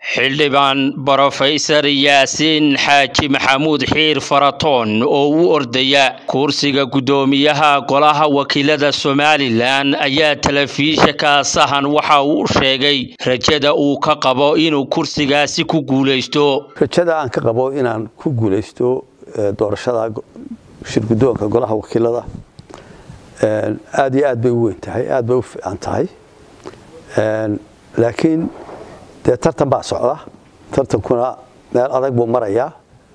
xildhibaan brofesor yaasiin xaaji maxamuud xiir faratoon oo u ordaya kursiga guddoomiyaha golaha wakiilada somalilan ayaa telefishinka sahan waxa uu sheegay rajada uu ka qabo inuu kursigaasi ku guulaysto rajada aan ka qabo inaan ku guulaysto doorashada shirguddoonka golaha wakiilada aada iyo aad bay u weyn tahay aad bay u fiican tahay laakiin dee tartan baa socda tartankuna meel adag buu marayaa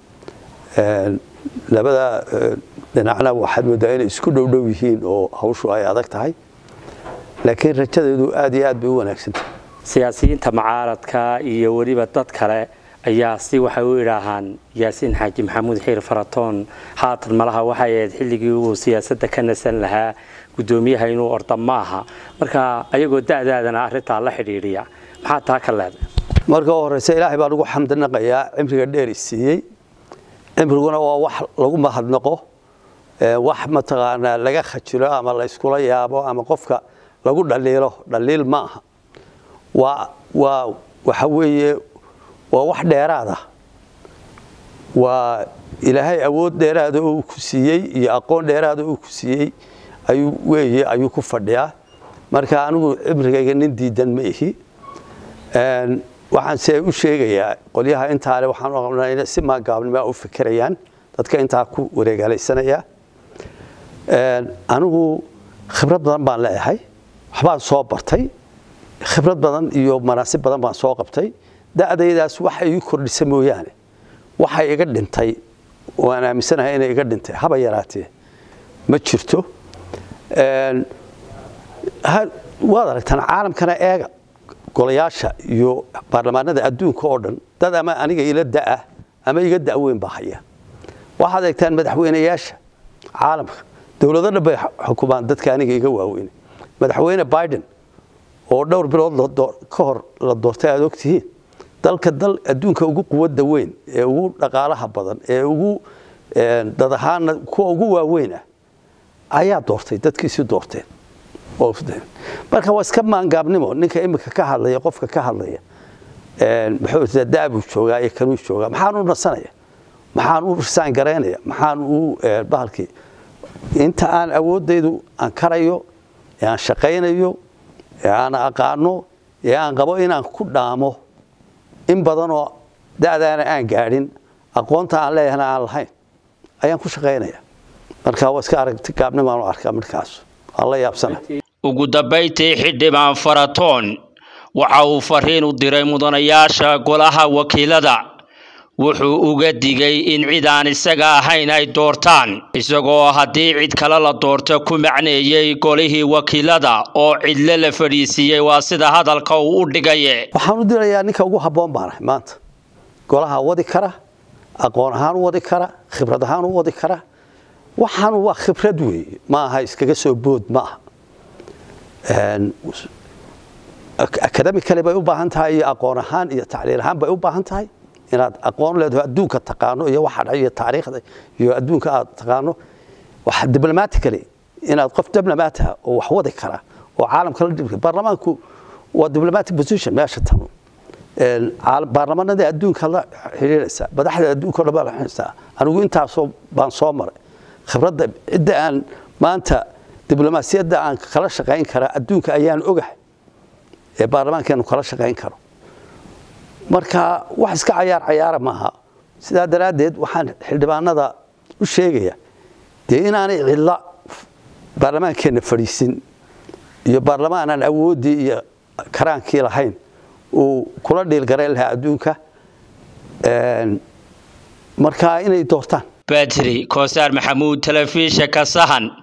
labada dhinacna waxaad moodaa inay isku dhowdhow yihiin oo hawshu ay adag tahay laakiin rajadeedu aad iyo aad bay u wanaagsantahay siyaasiyiinta mucaaradka iyo weliba dad kale ayaa si waxay u idhaahaan yaasiin xaaji maxamuud xiir faratoon haatan malaha waxay ahayd xilligii uu siyaasadda ka nasan lahaa guddoomiyaha inuu orda ma aha marka ayagoo da'daadana arrintaa la xidhiidhiya maxaa taa ka leeday marka u horeyse ilaahay baan ugu xamdinaqayaa cimriga dheer i siiyey cimriguna waa wax lagu mahadnaqo wax mataqaanaa laga khajilo ama la yskula yaabo ama qofka lagu dhaliilo dhaliil ma aha waa waa waxa weeye waa wax dheeraada waa ilaahay awood dheeraada oo uu ku siiyey iyo aqoon dheeraada oo uu ku siiyey ayuu weeye ayuu ku fadhiyaa marka anigu cimrigayga nin diidan ma ihi waxaan se u sheegayaa qolyaha intaale waxaan qabnaa inay si maagaabnimaa u fikirayaan dadka intaa ku wareegaalaysanaya anigu khibrad badan baan leeyahay waxbaan soo bartay khibrad badan iyo manaasib badan baan soo qabtay da'daydaas waxa ii kordhisa mooyaane waxay iga dhintay waan aaminsanahay inay iga dhintay haba yaraatee ma jirto waad aragtaan caalamkana eega golayaasha iyo baarlamaanada adduunka oo dhan dad ama aniga ila da'ah ama iga da'weyn baa haya waxaad eegtaan madaxweynayaasha caalamka dowlado dhan bay xukumaan dadka aniga iga waaweyne madaxweyne biden oo dhowr bilood ka hor la doortay aad ogtihiin dalka dal adduunka ugu quwadda weyn ee ugu dhaqaalaha badan ee ugu dad ahaana kuwa ugu waaweyn ah ayaa doortay dadkiisi doorteen marka waa iska maangaabnimo ninka imika ka hadlaya qofka ka hadlaya muxuu daabuu joogaa iyo kanuu joogaa maxaan u nasanaya maxaan u risaan garaynaya maxaan u bahalkii inta aan awooddaydu aan karayo ee aan shaqaynayo ee aan aqaano ee aan qabo inaan ku dhaamo in badanoo da'daana aan gaadhin aqoonta aan leeyahana aan lahayn ayaan ku shaqaynaya marka waa iska aragti gaabnimaan u arkaa markaas waan la yaabsana ugu dambayntii xildhibaan faratoon waxa uu fariin u diray mudanayaasha golaha wakiilada wuxuu uga digay in cid aan isaga ahayn ay doortaan isagoo haddii cid kale la doorto ku macneeyey golihii wakiilada oo cidle la fadhiisiiyey waa sida hadalka uu u dhigaye waxaan u dirayaa ninka ugu habboon baan ahay maanta golaha wadi kara aqoon ahaan u wadi kara khibrad ahaan u wadi kara waxaan waa khibrad weeye ma aha iskaga soo bood ma aha akademi kale bay u baahan tahay iyo aqoon ahaan iyo tacliil ahaan bay u baahan tahay inaad aqoon leedaho adduunka taqaano iyo waxa dhac iyo taariikhda iyo adduunka aad taqaano waxa diblomatically inaad qof diblomaat ah oo wax wadi kara oo caalamka la dhibka baarlamaanku waa diplomatic position meesha tan baarlamaanada adduunka la xiriiraysa madaxda adduunka dhan baa la xiriiraysa anigu intaasoo baan soo maray khibradda cidda aan maanta diblomaasiyadda aan kala shaqayn karaa adduunka ayaan ogahay ee baarlamaankeenu kala shaqayn karo marka wax iska cayaar cayaara maaha sidaa daraaddeed waxaan xildhibaanada u sheegaya dee inaanay cidla baarlamaankeenna fadhiisin iyo baarlamaan aan awooddii iyo karaankii lahayn uu kula dhiilgarayn lahaa adduunka marka inay doortaan badri koosaar maxamuud telefishinka sahan